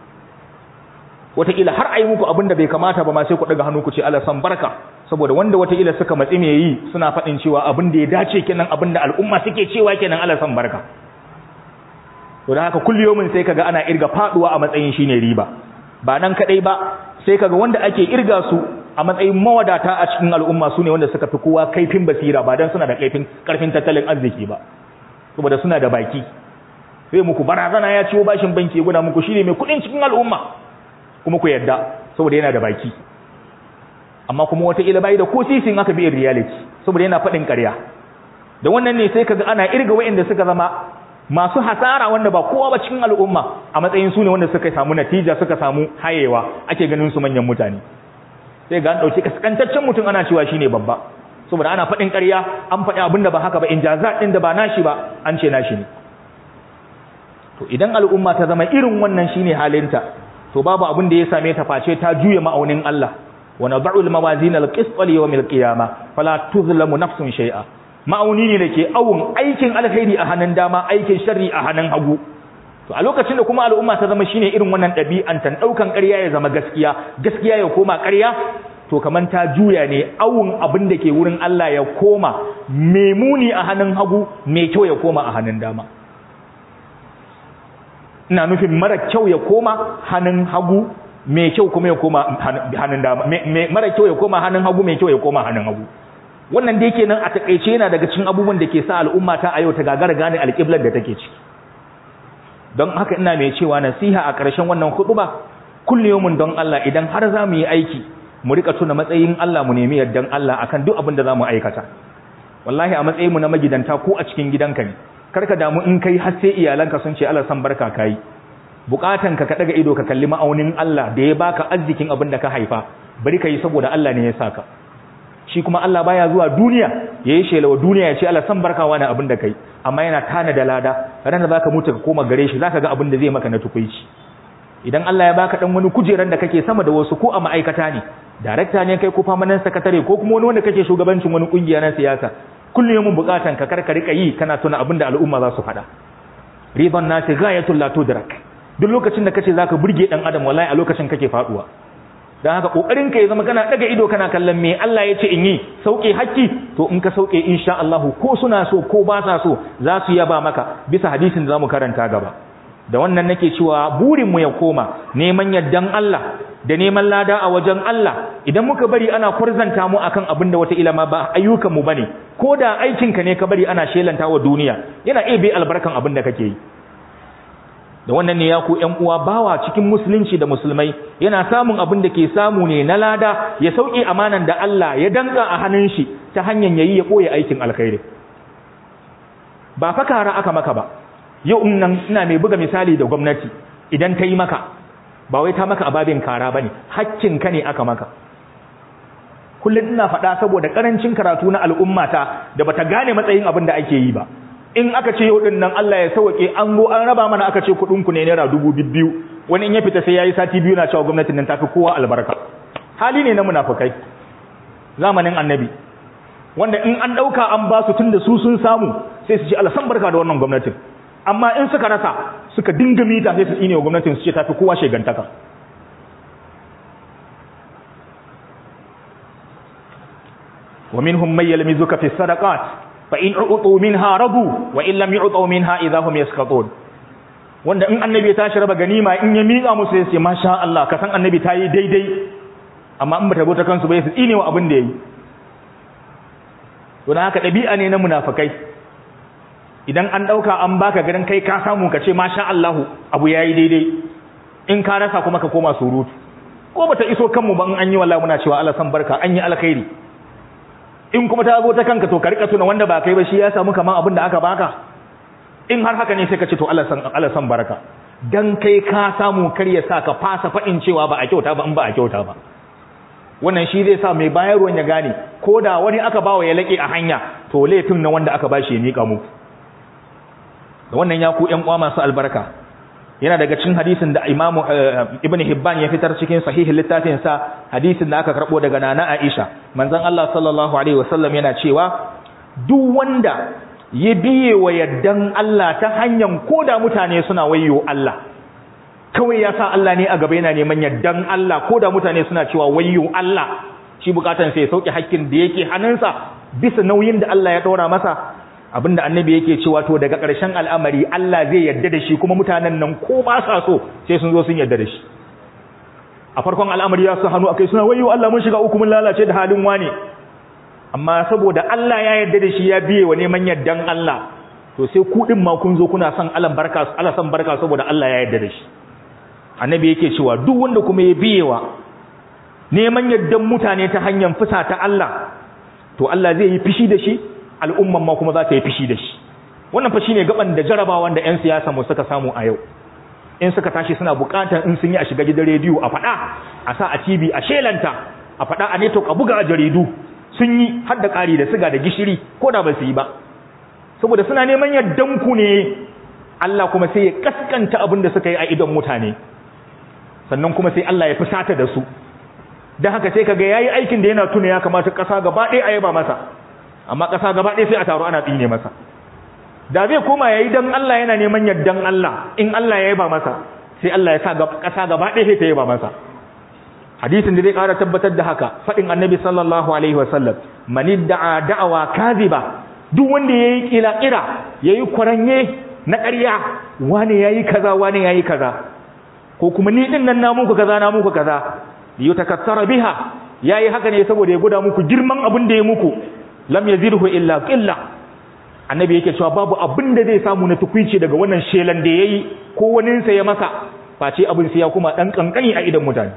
wataƙila har a yi muku abin da bai kamata ba ma sai ku ɗaga hannu ku ce Allah san barka saboda wanda wataƙila suka matsi me yi suna faɗin cewa abin da ya dace kenan abin da al'umma suke cewa kenan Allah san barka to da haka kulliyomin sai kaga ana irga faduwa a matsayin shine riba ba nan kadai ba sai kaga wanda ake irga su a matsayin mawadata a cikin al'umma su ne wanda suka fi kowa kaifin basira ba dan suna da kaifin karfin tattalin arziki ba saboda suna da baki sai muku barazana ya ciwo bashin banki guda muku shine mai kudin cikin al'umma kuma ku yadda saboda yana da baki amma kuma wata ila bai da ko sisin aka bi reality saboda yana faɗin ƙarya da wannan ne sai kaga ana irga wa'anda suka zama masu hasara wanda ba kowa ba cikin al'umma a matsayin su ne wanda suka samu natija suka samu hayewa ake ganin su manyan mutane sai ga an dauki kaskantaccen mutum ana cewa shine babba saboda ana faɗin ƙarya an faɗi abin da ba haka ba injazat din da ba nashi ba an ce nashi ne to idan al'umma ta zama irin wannan shine halinta to babu abin da ya same ta face ta juya ma'aunin Allah wa nad'u al-mawazin al-qist li yawm al-qiyamah fala tuzlamu nafsun shay'a ma'auni ne da ke awun aikin alkhairi a hannun dama aikin sharri a hannun hagu to a lokacin da kuma al'umma ta zama shine irin wannan ɗabi'an tan ɗaukan ƙarya ya zama gaskiya gaskiya ya koma ƙarya to kaman ta juya ne awun abin da ke wurin Allah ya koma mai muni a hannun hagu mai kyau ya koma a hannun dama ina nufin mara kyau ya koma hannun hagu mai kyau kuma ya koma hannun dama mara kyau ya koma hannun hagu mai kyau ya koma hannun hagu wannan da yake nan a takeice yana daga cikin abubuwan da ke sa al'umma ta a yau ta gagara gane alƙiblar da take ciki don haka ina mai cewa nasiha a ƙarshen wannan hutuba kulliyomin don Allah idan har za mu yi aiki mu rika tuna matsayin Allah mu nemi yardan Allah akan duk abin da za mu aikata wallahi a matsayin mu na magidanta ko a cikin gidanka ne karka damu in kai har sai iyalanka sun ce Allah san barka kai bukatan ka ka daga ido ka kalli ma'aunin Allah da ya baka arzikin abin da ka haifa bari ka yi saboda Allah ne ya saka shi kuma Allah baya zuwa duniya yayi shelawa duniya ya ce Allah san barka wani abin da kai amma yana tana da lada ranar zaka mutu ka koma gare shi zaka ga abin da zai maka na tukuici idan Allah ya baka dan wani kujeran da kake sama da wasu ko a ma'aikata ne darakta ne kai ko famanan sakatare ko kuma wani wanda kake shugabancin wani kungiya na siyasa kullum mun bukatan ka karka rika yi kana tuna abin da al'umma za su faɗa riban nasi ghayatul la tudrak duk lokacin da kace zaka burge dan adam wallahi a lokacin kake faduwa dan haka kokarin ka ya zama kana daga ido kana kallon me Allah ya ce in yi sauke hakki to in ka sauke insha Allah ko suna so ko ba sa so za su yaba maka bisa hadisin da zamu karanta gaba da wannan nake cewa burin mu ya koma neman yaddan Allah da neman lada a wajen Allah idan muka bari ana kurzanta mu akan abin da wata ilama ba ayyukan mu bane ko da aikin ka ne ka bari ana shelanta wa duniya yana iya bai albarkan abin da kake yi da wannan ne ya ku ƴan uwa bawa cikin musulunci da musulmai yana samun abin da ke samu ne na lada ya sauke amanan da Allah ya danka a hannun shi ta hanyar yayi ya koyi aikin alkhairi ba fa kara aka maka ba yau in nan ina mai buga misali da gwamnati idan ta yi maka ba wai ta maka ababin kara bane hakkin ka ne aka maka kullum ina faɗa saboda karancin karatu na al'ummata da bata gane matsayin abin da ake yi ba in aka ce yau din nan Allah ya sauke an go an raba mana aka ce kuɗin ku ne naira dubu biyu wani in ya fita sai yayi sati biyu na cewa gwamnatin nan tafi kowa albarka hali ne na munafukai zamanin annabi wanda in an ɗauka an ba su tunda su sun samu sai su ce Allah san barka da wannan gwamnatin amma in suka rasa suka dinga mita sai su tsine wa gwamnatin su ce tafi kowa shegantaka wa minhum may yalmizuka fi sadaqat fa in u'tu minha radu wa in lam yu'tu minha idha hum yaskatun wanda in annabi ya tashi raba ganima in ya miƙa musu sai su ce masha Allah ka san annabi ta yi daidai amma in bata bota kansu ba su tsine wa abin da yayi to dan haka dabi'a ne na munafikai idan an dauka an baka garin kai ka samu ka ce masha Allah abu yayi daidai in ka rasa kuma ka koma surutu ko bata iso kanmu ba in an yi wallahi muna cewa Allah san barka an yi alkhairi in kuma ta zo ta kanka to ka rika tuna wanda ba kai ba shi ya samu kaman abin da aka baka in har haka ne sai ka ce to Allah san Allah san barka dan kai ka samu kar ya sa ka fasa fadin cewa ba a kyauta ba in ba a kyauta ba wannan shi zai sa mai bayarwan ya gane ko da wani aka bawa ya laƙe a hanya to laifin na wanda aka bashi ya miƙa muku da wannan ya ku ƴan uwa masu albarka yana daga cikin hadisin da Imam Ibn Hibban ya fitar cikin sahihin littafin sa hadisin da aka karbo daga Nana Aisha manzon Allah sallallahu alaihi wasallam yana cewa duk wanda ya biye wa yaddan Allah ta hanyar koda mutane suna wayo Allah kawai ya sa Allah ne a gaba yana neman yaddan Allah ko da mutane suna cewa wayyo Allah shi bukatan sai ya sauke hakkin da yake hannunsa bisa nauyin da Allah ya ɗora masa abinda annabi yake cewa to daga ƙarshen al'amari Allah zai yadda da shi kuma mutanen nan ko ba sa so sai sun zo sun yadda da shi a farkon al'amari ya su hannu akai suna wayyo Allah mun shiga uku mun lalace da halin wane amma saboda Allah ya yadda da shi ya biye wa neman yaddan Allah to sai ku din ma kun zo kuna son Allah barka Allah san barka saboda Allah ya yadda da shi annabi yake cewa duk wanda kuma ya biyewa neman yaddan mutane ta hanyar fusa ta Allah to Allah zai yi fishi da shi al'umman ma kuma za ta yi fishi da shi wannan fa shine gaban da jarabawan da 'yan siyasa mu suka samu a yau in suka tashi suna bukatar in sun yi a shiga gidan rediyo a faɗa a sa a TV a shelanta a faɗa a network a buga a jaridu sun yi har da ƙari da siga da gishiri ko da ba su yi ba saboda suna neman yaddan ku ne Allah kuma sai ya kaskanta abin da suka yi a idon mutane sannan kuma sai Allah ya fusata da su don haka sai kaga yayi aikin da yana tuna ya kamata ƙasa gaba ɗaya a yaba masa amma ƙasa gaba ɗaya sai a taro ana tsine masa da zai koma yayi dan Allah yana neman yardan Allah in Allah ya yaba masa sai Allah ya sa ƙasa gaba ɗaya sai ta yaba masa hadisin da zai ƙara tabbatar da haka faɗin annabi sallallahu alaihi wasallam man da'a da'awa kaziba duk wanda yayi kila kira yayi kwaranye na ƙarya wane yayi kaza wane yayi kaza ko kuma ni din nan na muku kaza na muku kaza yutakassara biha yayi haka ne saboda ya guda muku girman abin da ya muku lam yazirhu illa qilla annabi yake cewa babu abin da zai samu na tukuici daga wannan shelan da yayi ko wani sa ya masa face abin sai ya kuma dan kankani a idan mutane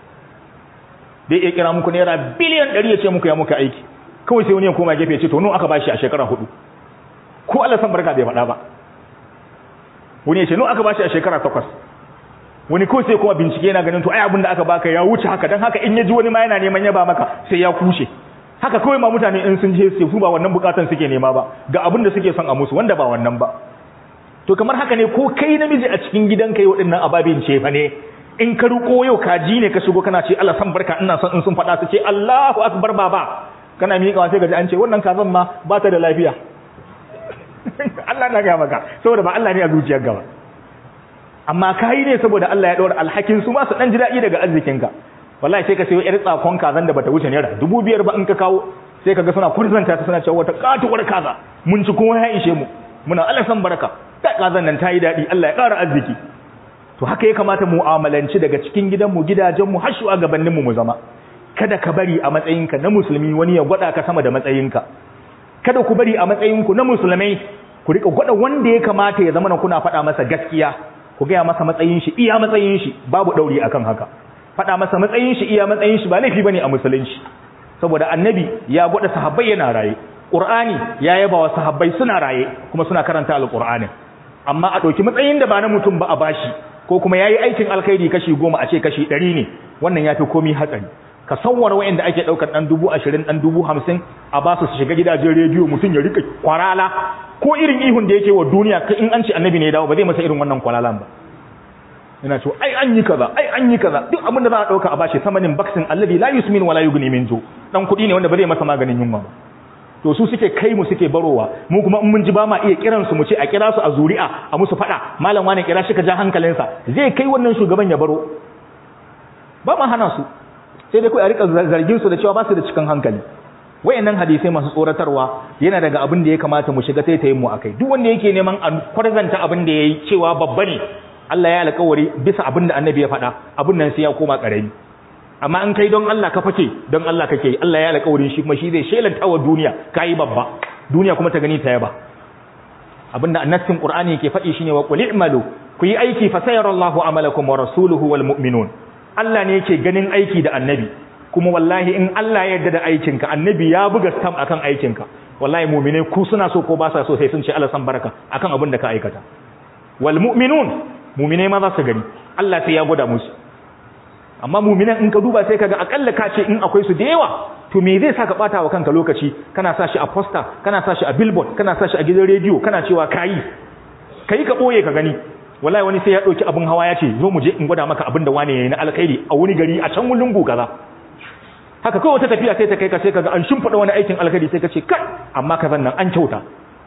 dai ya kira muku naira biliyan 100 ya ce muku ya muka aiki kawai sai wani ya koma gefe ya ce to nawa aka bashi a shekara hudu ko Allah san barka bai faɗa ba wani ya ce nawa aka bashi a shekara takwas wani kawai sai kuma bincike yana ganin to ai abin da aka baka ya wuce haka dan haka in ya ji wani ma yana neman yaba maka sai ya kushe haka kawai ma mutane in sun je su ba wannan bukatan suke nema ba ga abin da suke son a musu wanda ba wannan ba to kamar haka ne ko kai namiji a cikin gidanka yau dinnan ababin ce fa ne in ka ruko yau kaji ne ka shigo kana ce Allah san barka ina son in sun faɗa su ce Allahu akbar baba kana miƙa sai gaji an ce wannan kazan ma ba ta da lafiya Allah na ga maka saboda ba Allah ne a zuciyar gaba amma kai ne saboda Allah ya daura alhakin su ma su dan ji daɗi daga arzikinka wallahi sai ka sayo yar tsakon kazan da bata wuce naira dubu biyar ba in ka kawo sai kaga suna kurzanta ta suna cewa wata katuwar kaza mun ci kuma ya ishe mu muna Allah san baraka ta kazan nan tayi daɗi Allah ya ƙara arziki to haka ya kamata mu mu'amalanci daga cikin gidanmu gidajenmu har shugabanninmu mu zama kada ka bari a matsayinka na musulmi wani ya gwada ka sama da matsayinka kada ku bari a matsayinku na musulmai ku rika gwada wanda ya kamata ya zama na kuna faɗa masa gaskiya ku gaya masa matsayin shi iya matsayin shi babu ɗauri akan haka faɗa masa matsayin shi iya matsayin shi ba laifi bane a musulunci saboda annabi ya gwada sahabbai yana raye qur'ani ya yaba wa sahabbai suna raye kuma suna karanta alqur'ani amma a ɗauki matsayin da ba na mutum ba a bashi ko kuma yayi aikin alkhairi kashi goma a ce kashi ɗari ne wannan yafi komi hatsari ka sanwar wa'anda ake ɗaukar ɗan dubu ashirin ɗan dubu hamsin a ba su su shiga gidajen rediyo mutum ya rika kwarala ko irin ihun da yake wa duniya in an ce annabi ne ya dawo ba zai masa irin wannan kwalalan ba yana cewa ai an yi kaza ai an yi kaza duk abin da za a ɗauka a bashi samanin baksin allazi la yusmin wala yughni min ju dan kuɗi ne wanda ba zai masa maganin yunwa ba to su suke kai mu suke barowa mu kuma in mun ji ba ma iya kiran su mu ce a kira su a zuri'a a musu fada malam wani kira shi ka ja hankalinsa zai kai wannan shugaban ya baro ba ma hana su sai dai kai a rika zargin su da cewa ba su da cikin hankali wayannan hadisai masu tsoratarwa yana daga abin da ya kamata mu shiga taitayin mu akai duk wanda yake neman a kwarzanta abin da yayi cewa babba ne Allah ya alƙawari bisa abin da annabi ya faɗa abin nan sai ya koma ƙarami amma in kai don Allah ka fake don Allah kake Allah ya alƙawarin shi kuma shi zai shelanta wa duniya kai babba duniya kuma ta gani ta yaba abinda annabin Qur'ani yake faɗi shine wa qul i'malu ku yi aiki fa sayarallahu amalakum wa rasuluhu wal mu'minun Allah ne yake ganin aiki da annabi kuma wallahi in Allah ya yarda da aikinka annabi ya buga stamp akan aikinka wallahi mu'mine ku suna so ko ba sa so sai sun ce Allah san baraka akan abin da ka aikata wal mu'minun mu'mine ma za su gani Allah sai ya gwada musu amma mu'minan in ka duba sai kaga akalla ka ce in akwai su da yawa to me zai saka bata wa kanka lokaci kana sa shi a poster kana sa shi a billboard kana sa shi a gidan rediyo kana cewa kai kai ka boye ka gani wallahi wani sai ya dauki abin hawa ya ce zo mu je in gwada maka abin da wani yayi na alkhairi a wani gari a can lungu kaza haka kawai wata tafiya sai ta kai ka sai kaga an shimfida wani aikin alkhairi sai ka ce kai amma kazan nan an kyauta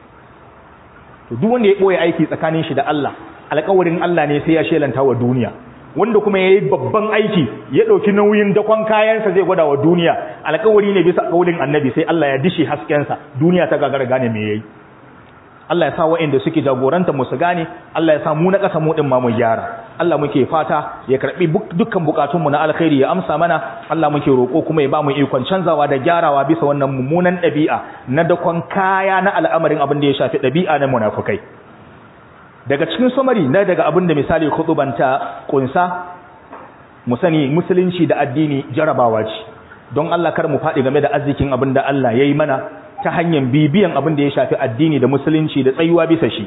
to duk wanda ya boye aiki tsakanin shi da Allah alƙawarin Allah ne sai ya shelanta wa duniya wanda kuma yayi babban aiki ya dauki nauyin dakon kayansa zai gwada wa duniya alƙawari ne bisa kaulin annabi sai Allah ya dishi haskensa duniya ta gagara gane me yayi Allah ya sa waɗanda suke jagoranta mu su gane Allah ya sa mu na ƙasa mu din ma mu gyara Allah muke fata ya karbi dukkan bukatun mu na alkhairi ya amsa mana Allah muke roko kuma ya ba mu ikon canzawa da gyarawa bisa wannan mummunan ɗabi'a na dakon kaya na al'amarin abin da ya shafi ɗabi'a na munafukai daga cikin samari na daga abin da misali khutubanta kunsa mu sani musulunci da addini jarabawa ce don Allah kar mu faɗi game da arzikin abin da Allah ya yi mana ta hanyar bibiyan abin da ya shafi addini da musulunci da tsayuwa bisa shi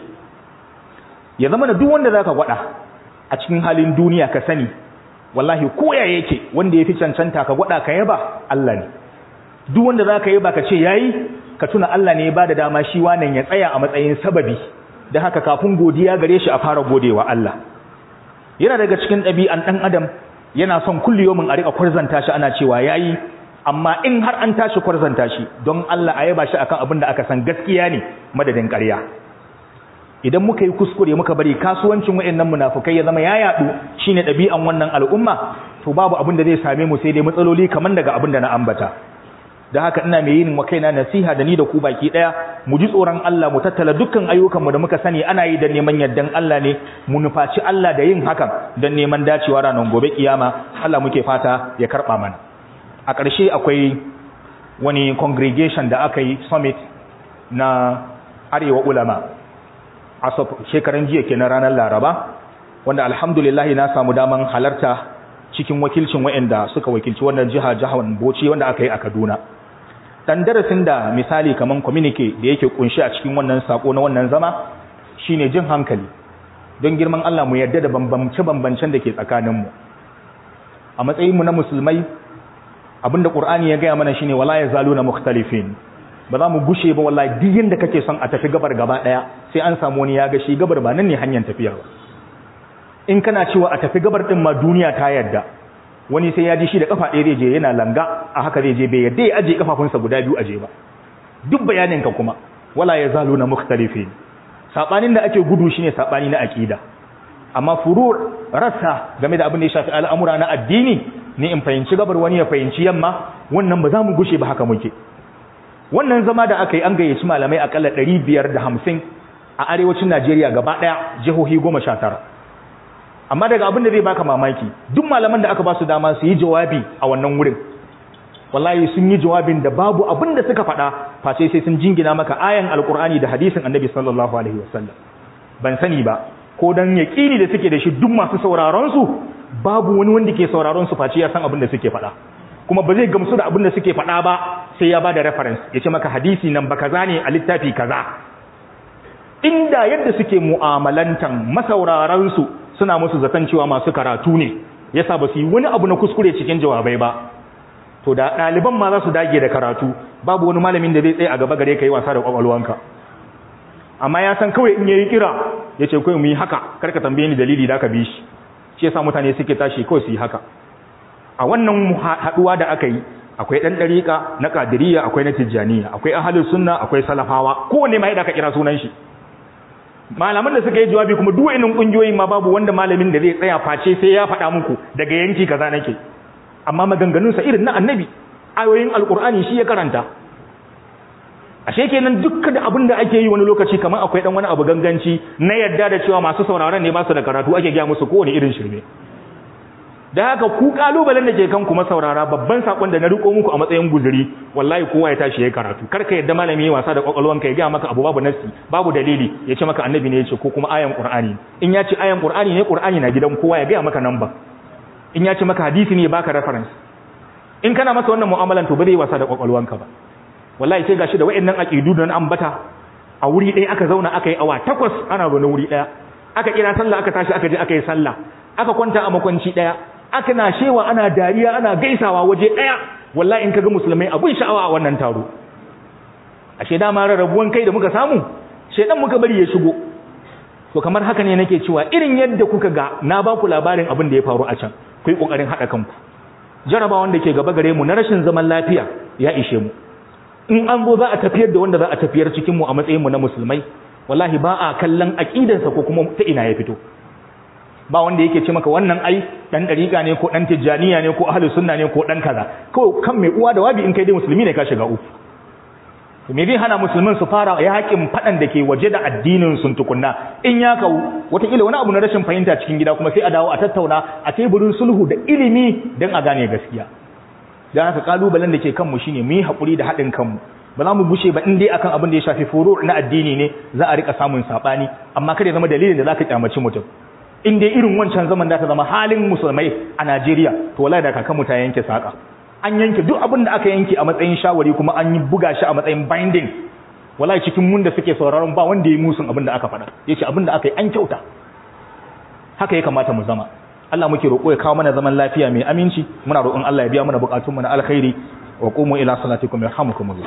ya zama da duk wanda zaka gwada a cikin halin duniya ka sani wallahi koya yake wanda ya fi cancanta ka gwada ka yaba Allah ne duk wanda zaka yaba ka ce yayi ka tuna Allah ne ya bada dama shi wannan ya tsaya a matsayin sababi da haka kafin godiya gare shi a fara godewa Allah yana daga cikin ɗabi'an ɗan adam yana son kulliyomin a riƙa kwarzanta shi ana cewa yayi amma in har an tashi kwarzanta shi don Allah a yaba shi akan abin da aka san gaskiya ne madadin ƙarya idan muka yi kuskure muka bari kasuwancin wayannan munafukai ya zama ya yadu shine ɗabi'an wannan al'umma to babu abin da zai same mu sai dai matsaloli kaman daga abin da na ambata da haka ina mai yin wa kaina nasiha da ni da ku baki daya mu ji tsoron Allah mu tattala dukkan ayyukan mu da muka sani ana yi da neman yardan Allah ne mu nufaci Allah da yin hakan don neman dacewa ranar gobe kiyama Allah muke fata ya karba mana a ƙarshe akwai wani congregation da aka yi summit na arewa ulama a shekaran jiya kenan ranar laraba wanda alhamdulillah na samu daman halarta cikin wakilcin waɗanda suka wakilci wannan jiha jihar Bauchi wanda aka yi a Kaduna dan darasin da misali kaman communique da yake kunshi a cikin wannan sako na wannan zama shine jin hankali don girman Allah mu yarda da bambance bambancen da ke tsakanin mu a matsayin mu na musulmai abinda Qur'ani ya gaya mana shine wala yazaluna mukhtalifin ba za mu gushe ba wallahi duk yanda kake son a tafi gabar gaba daya sai an samu wani ya ga shi gabar ba nan ne hanyar tafiya ba in kana cewa a tafi gabar din ma duniya ta yadda wani sai ya ji shi da kafa ɗaya zai je yana langa a haka zai je bai yadda ya aje kafafunsa guda biyu aje ba duk bayanin ka kuma wala ya zalu na mukhtalifin sabanin da ake gudu shine sabani na aqida amma furur rassa game da abin da ya shafi al'amura na addini ne in fahimci gabar wani ya fahimci yamma wannan ba za mu gushe ba haka muke wannan zama da aka yi an gayyaci malamai akalla 550 a arewacin Najeriya gaba daya jihohi 19 amma daga abin da zai baka mamaki duk malaman da aka ba su dama su yi jawabi a wannan wurin wallahi sun yi jawabin da babu abin da suka faɗa face sai sun jingina maka ayan alkur'ani da hadisin annabi sallallahu alaihi wasallam ban sani ba ko dan yaqini da suke da shi duk masu sauraron su babu wani wanda ke sauraron su face ya san abin da suke faɗa kuma ba zai gamsu da abin da suke faɗa ba sai ya bada reference ya ce maka hadisi nan ba kaza ne a littafi kaza inda yadda suke mu'amalantan masauraran su suna musu zaton cewa masu karatu ne yasa ba su yi wani abu na kuskure cikin jawabai ba to da ɗaliban ma za su dage da karatu babu wani malamin da zai tsaye a gaba gare ka yi wasa da kwakwalwanka amma ya san kawai in yayi kira ya ce kawai mu yi haka karka tambaye ni dalili da ka bi shi shi yasa mutane suke tashi kawai su yi haka a wannan haɗuwa da aka yi akwai ɗan ɗariƙa na ƙadiriya akwai na tijjaniya akwai ahalin sunna akwai salafawa kowanne ma yadda aka kira sunan shi malaman da suka yi jawabi kuma duk wa'annan kungiyoyi ma babu wanda malamin da zai tsaya face sai ya faɗa muku daga yanki kaza nake amma maganganun sa irin na annabi ayoyin alqur'ani shi ya karanta ashe kenan dukkan da abin da ake yi wani lokaci kamar akwai dan wani abu ganganci na yadda da cewa masu sauraron ne ba su da karatu ake gaya musu kowane irin shirme da haka ku kalubalen da ke kan kuma saurara babban sakon da na riko muku a matsayin guzuri wallahi kowa ya tashi ya karatu kar ka yadda malami ya wasa da kwakwalwanka ya ga maka abu babu nassi babu dalili ya ce maka annabi ne ya ce ko kuma ayan qur'ani in ya ce ayan qur'ani ne qur'ani na gidan kowa ya ga maka namba in ya ce maka hadisi ne baka reference in kana masa wannan mu'amalan to ba zai wasa da kwakwalwanka ba wallahi sai gashi da wayannan aqidu da ambata a wuri ɗaya aka zauna aka yi awa takwas ana zaune wuri ɗaya aka kira sallah aka tashi aka je aka yi sallah aka kwanta a makwanci ɗaya aka na shewa ana dariya ana gaisawa waje ɗaya wallahi in kaga musulmai abun sha'awa a wannan taro ashe dama rarrabuwan kai da muka samu shedan muka bari ya shigo to kamar haka ne nake cewa irin yadda kuka ga na ba ku labarin abin da ya faru a can ku yi kokarin haɗa kanku jarabawan da ke gaba gare mu na rashin zaman lafiya ya ishe mu in an zo za a tafiyar da wanda za a tafiyar cikin mu a matsayin mu na musulmai wallahi ba a kallon aqidansa ko kuma ta ina ya fito ba wanda yake ce maka wannan ai dan dariƙa ne ko dan tijjaniya ne ko ahlus sunna ne ko dan kaza ko kan mai uwa da wabi in kai dai musulmi ne ka shiga uku to me zai hana musulmin su fara yaƙin fadan da ke waje da addinin sun tukunna in ya kawo wataƙila wani abu na rashin fahimta cikin gida kuma sai a dawo a tattauna a teburin sulhu da ilimi don a gane gaskiya dan haka kalubalen da ke kanmu shine mu yi haƙuri da haɗin kanmu ba za mu bushe ba in dai akan abin da ya shafi furu na addini ne za a rika samun saɓani amma kada ya zama dalilin da za ka kyamaci mutum in dai irin wancan zaman da ta zama halin musulmai a Najeriya to wallahi da kakanmu ta yanke saka an yanke duk abin da aka yanke a matsayin shawari kuma an yi buga shi a matsayin binding wallahi cikin mun da suke sauraron ba wanda ya musun abin da aka faɗa yace abin da aka yi an kyauta haka ya kamata mu zama Allah muke roƙo ya kawo mana zaman lafiya mai aminci muna roƙon Allah ya biya mana buƙatunmu na alkhairi wa qumu ila salatikum yarhamukumullah